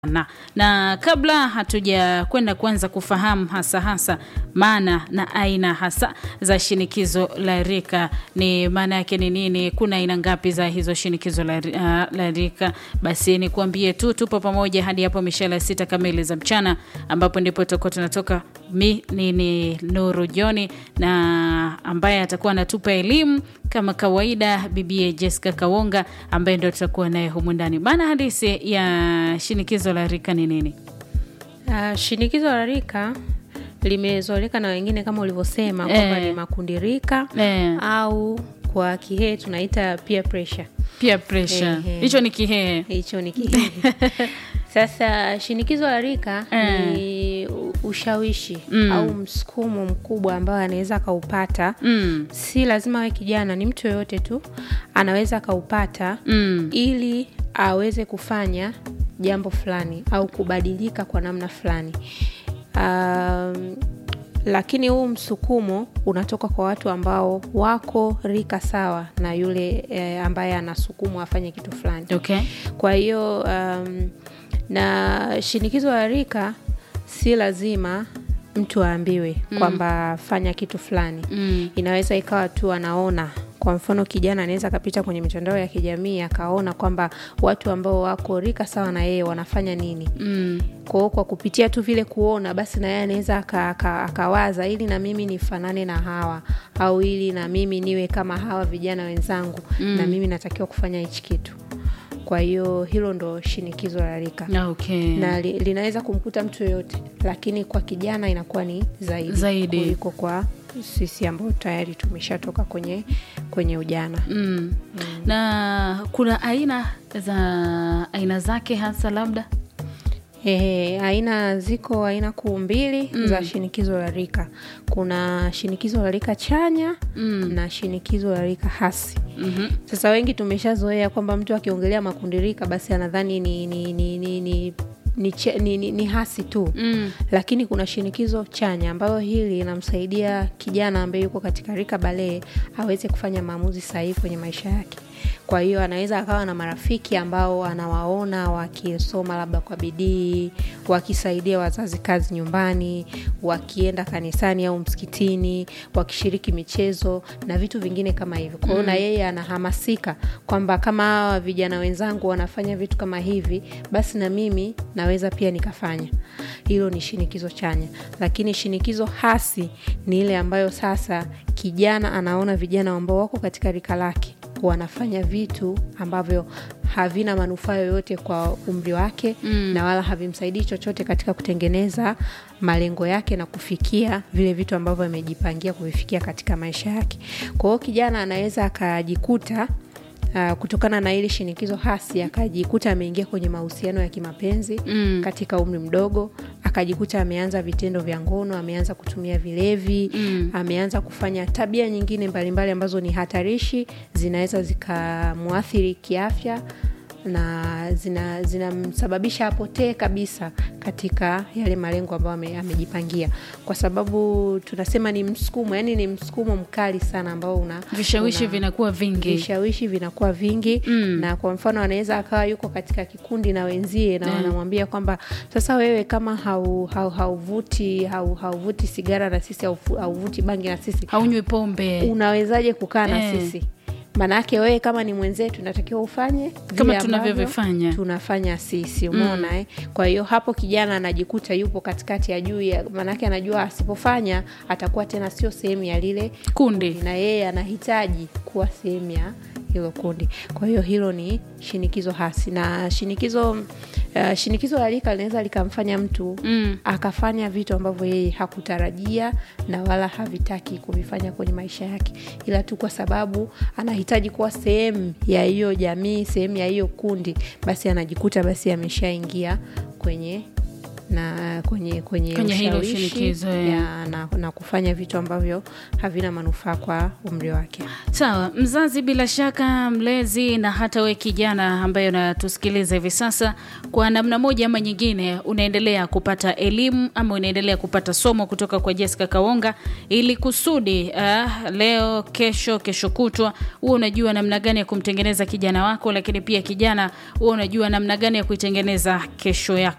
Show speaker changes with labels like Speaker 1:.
Speaker 1: Na, na kabla hatuja kwenda kuanza kufahamu hasa hasa maana na aina hasa za shinikizo la rika, ni maana yake ni nini? Kuna aina ngapi za hizo shinikizo la, uh, la rika? Basi ni kuambie tu tupo pamoja hadi hapo mishale sita kamili za mchana, ambapo ndipo tutakuwa tunatoka. Mi ni, ni Nuru Joni na ambaye atakuwa anatupa elimu kama kawaida, bibie Jessica Kawonga ambaye ndo tutakuwa naye humu ndani. Maana halisi ya shinikizo la rika ni nini?
Speaker 2: Uh, shinikizo la rika limezoeleka na wengine kama ulivyosema kwamba
Speaker 1: Eh.
Speaker 2: ni makundi rika
Speaker 1: Eh.
Speaker 2: au kwa Kihehe tunaita peer pressure.
Speaker 1: Peer pressure
Speaker 2: Ehe.
Speaker 1: hicho ni kihehe.
Speaker 2: Hicho ni Kihehe. Sasa shinikizo la rika
Speaker 1: Eh.
Speaker 2: ni u- ushawishi
Speaker 1: Mm.
Speaker 2: au msukumo mkubwa ambao anaweza akaupata
Speaker 1: Mm.
Speaker 2: si lazima awe kijana, ni mtu yoyote tu anaweza akaupata
Speaker 1: Mm.
Speaker 2: ili aweze kufanya jambo fulani au kubadilika kwa namna fulani. Um, lakini huu msukumo unatoka kwa watu ambao wako rika sawa na yule eh, ambaye anasukumwa afanye kitu fulani.
Speaker 1: Okay.
Speaker 2: Kwa hiyo um, na shinikizo la rika si lazima mtu aambiwe kwamba fanya kitu fulani
Speaker 1: Mm.
Speaker 2: inaweza ikawa tu anaona kwa mfano kijana anaweza akapita kwenye mitandao ya kijamii akaona kwamba watu ambao wako rika sawa na yeye wanafanya nini
Speaker 1: Mm.
Speaker 2: kwa hiyo kwa kupitia tu vile kuona basi na yeye anaweza aka- aka- akawaza ili na mimi nifanane na hawa au ili na mimi niwe kama hawa vijana wenzangu na mimi natakiwa kufanya hichi kitu kwa hiyo hilo ndo shinikizo la rika
Speaker 1: Okay.
Speaker 2: na li, linaweza kumkuta mtu yoyote lakini kwa kijana inakuwa ni zaidi,
Speaker 1: Zaidi.
Speaker 2: kuliko kwa sisi ambao tayari tumeshatoka kwenye kwenye ujana
Speaker 1: Mm. Na kuna aina za aina zake hasa labda
Speaker 2: Ehe, aina ziko aina kuu mbili za shinikizo la rika kuna shinikizo la rika chanya
Speaker 1: Mm.
Speaker 2: na shinikizo la rika hasi
Speaker 1: Mhm.
Speaker 2: sasa wengi tumeshazoea kwamba mtu akiongelea makundi rika basi anadhani ni, ni, ni, ni, ni, ni, che- ni, ni, ni hasi tu
Speaker 1: Mm.
Speaker 2: lakini kuna shinikizo chanya ambayo hili linamsaidia kijana ambaye yuko katika rika balee aweze kufanya maamuzi sahihi kwenye maisha yake kwa hiyo anaweza akawa na marafiki ambao anawaona wakisoma labda kwa bidii wakisaidia wazazi kazi nyumbani wakienda kanisani au msikitini wakishiriki michezo na vitu vingine kama hivyo kwa hiyo na yeye anahamasika kwamba kama hawa vijana wenzangu wanafanya vitu kama hivi basi na mimi naweza pia nikafanya hilo ni shinikizo chanya lakini shinikizo hasi ni ile ambayo sasa kijana anaona vijana ambao wako katika rika lake wanafanya vitu ambavyo havina manufaa yoyote kwa umri wake mm. na wala havimsaidii chochote katika kutengeneza malengo yake na kufikia vile vitu ambavyo amejipangia kuvifikia katika maisha yake kwa hiyo kijana anaweza akajikuta Uh, kutokana na ile shinikizo hasi akajikuta ameingia kwenye mahusiano ya kimapenzi
Speaker 1: Mm.
Speaker 2: katika umri mdogo akajikuta ameanza vitendo vya ngono ameanza kutumia vilevi
Speaker 1: Mm.
Speaker 2: ameanza kufanya tabia nyingine mbalimbali ambazo ni hatarishi zinaweza zikamwathiri kiafya na zina- zinamsababisha apotee kabisa katika yale malengo ambayo ame- amejipangia kwa sababu tunasema ni msukumo yani ni msukumo mkali sana ambao una
Speaker 1: Vishawishi
Speaker 2: una-
Speaker 1: vinakuwa vingi.
Speaker 2: vishawishi vinakuwa vingi
Speaker 1: Mm.
Speaker 2: na kwa mfano anaweza akawa yuko katika kikundi na wenzie na
Speaker 1: Mm.
Speaker 2: wanamwambia kwamba sasa wewe kama hau- hau- hauvuti hau, hauvuti sigara na sisi haufu- hauvuti bangi na sisi
Speaker 1: Haunywi pombe
Speaker 2: unawezaje kukaa na
Speaker 1: Eh.
Speaker 2: sisi maanaake wewe kama ni mwenzetu natakiwa ufanye vile
Speaker 1: Kama
Speaker 2: ambavyo
Speaker 1: tunavyovifanya.
Speaker 2: tunafanya sisi umeona eh? kwa hiyo hapo kijana anajikuta yupo katikati ya juu ya- maanake anajua asipofanya atakuwa tena sio sehemu ya lile
Speaker 1: kundi.
Speaker 2: na yeye anahitaji kuwa sehemu ya hilo kundi kwa hiyo hilo ni shinikizo hasi na shinikizo uh, shinikizo la rika linaweza likamfanya mtu
Speaker 1: Mm.
Speaker 2: akafanya vitu ambavyo yeye hakutarajia na wala havitaki kuvifanya kwenye maisha yake ila tu kwa sababu anahitaji kuwa sehemu ya hiyo jamii sehemu ya hiyo kundi basi anajikuta basi ameshaingia kwenye na kwenye kwenye,
Speaker 1: Kwenye hilo
Speaker 2: ushawishi
Speaker 1: shinikizo, eh.
Speaker 2: ya, na, na kufanya vitu ambavyo havina manufaa kwa umri wake.
Speaker 1: Sawa, mzazi bila shaka, mlezi na hata we kijana ambaye unatusikiliza hivi sasa, kwa namna moja ama nyingine, unaendelea kupata elimu ama unaendelea kupata somo kutoka kwa Jessica Kawonga, ili kusudi uh, leo, kesho, kesho kutwa huwa unajua namna gani ya kumtengeneza kijana wako, lakini pia kijana huwa unajua namna gani ya kuitengeneza kesho yako.